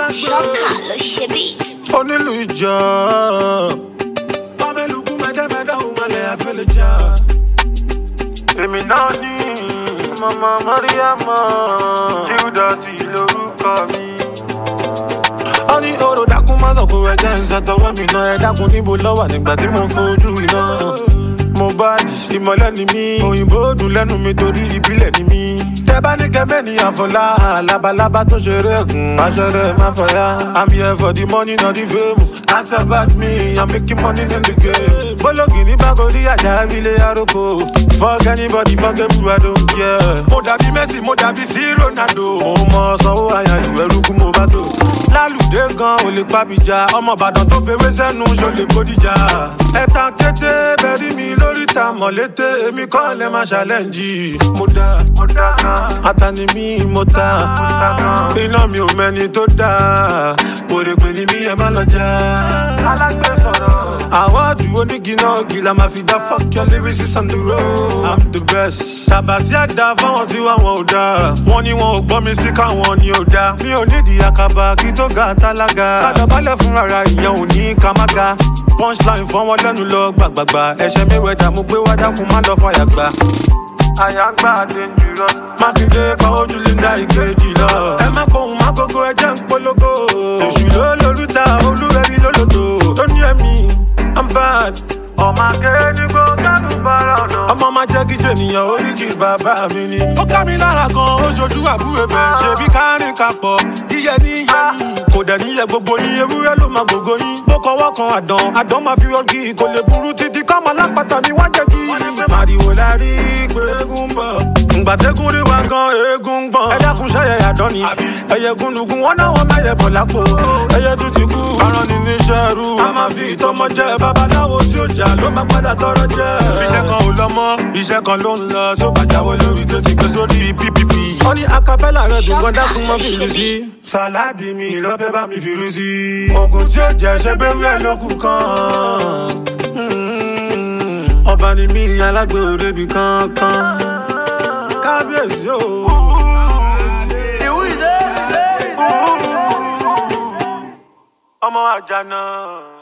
alágbè. ṣọ́kà ló ṣe bí. onílù ìjọ. bámẹ́lùkù mẹ́tẹ́mẹ́tẹ́ òun malẹ̀ àfẹ́lẹ́ jà. èmi náà ní mama mariama judasi lórúkọ mi. ó ní oró dákun má sọ pé ẹjẹ ń ṣàtọwọ́ mi náà ẹ dákun níbo lọ́wọ́ nígbà tí mo ń fojú iná. mo bá di ìmọ̀lẹ́ ni mí òyìnbó dùn lẹ́nu mi torí ìbílẹ̀ ni mí. tẹ bá ní kẹmẹ́ ní àfọlá labalábá tó ṣeré ẹ̀gùn aṣọ́rẹ́ má fọyá. i'm here for the money not the fame ask about me i'm making money in the game. bólógì ní bákòrí àjà ilé aroko fuck anybody fuck everyone i don't care. mo dàbí messi mo dàbí sí ronaldo. mo mọ sanwó àyànjú ẹrú kú mo bá tó. lálùdé gan ò lè pàbíjà ọmọ ìbàdàn tó fewé sẹ́nu ṣó lè bódìjà. ẹ̀tàn kété bẹ̀rí mi lórí ta mọ̀lété èmi kọ́ lẹ́ máa ṣàlẹ́ǹjì. mo dá atani mi mo ta iná mi ò mẹ́ni tó dá òrèpè ni mi ẹ má lọ já. àwọ̀dù onígi náà gì la máa fi dá fuck your lyrics on the road. i'm the best. tàbátí àdá fáwọn tí wà wọn ò dá wọn ni wọn ò gbọ́ mi spíkà wọn ni ò dá. mi ò nídìí àkàbà kí tó ga tálága. kádọ̀bálẹ̀ fúnra ra ìyẹn ò ní ká má ga. punchline fọ́n wọn lẹ́nu lọ gbàgbàgbà ẹ̀ṣẹ̀ mi wẹ̀dà mo gbé wá dákun má lọ fàyà gbà àyàngbá dangerous. mákindé pàwọ́ jù linda ìkejì lọ. ẹ má pohùn má gógó ẹjẹ́ ń polówó. èṣù ló lórúta olúwẹ̀rí lólòdò. tó ní ẹ̀mí i'm bad. ọmọ akéde kó kánú bára ọ̀nà. ọmọ máa jẹ́ kí jènìyàn oríkì bàbá mi ni. ó ká mi lára gan ó ṣojú àbúrò bẹ̀ ṣe bí kárìn kapọ̀ iye ní iye mi. kò dẹ̀ níyẹ gbogbo yín ewúrẹ́ ló máa gbogbo yín. bó kọwọ́ kan àdán àdán máa fi ọgì kò lè burú títí kọ́mọ lápáta mi wá jẹ́ kí. màrìwò la rí pé eégún ń bọ̀. ǹgbà tẹ́kùn rí wa gan eégún ń gbọ̀n. ẹ dákun ṣẹ́yẹ àdán ni ẹyẹ gúnlùgún wọn náà wọn mẹ́yẹ bọ̀ lápò. ẹyẹ tún ti kú aràn ní níṣẹ́ rú. a máa fi ìtọ́mọ jẹ babaláwo tí ó jà ló máa padà tọrọ jẹ. iṣẹ́ kan ò lọ mọ́ iṣẹ́ kan ló ń lọ tó bàjáwé lórí tó ti gbé sórí ppp. wọ́n ní acapella rẹ̀ dùn gan dákun mọ́ fìlú sí. sàláàdì mi lọ́fẹ́ bá mi fìlú sí. oògùn tí ó jẹ́ ṣe bẹ́ẹ̀ wíwẹ̀ lókun kan. Mm, ọba ni mí alágbè òrebi kankan. kábíyèsí o. ọmọ àjànà.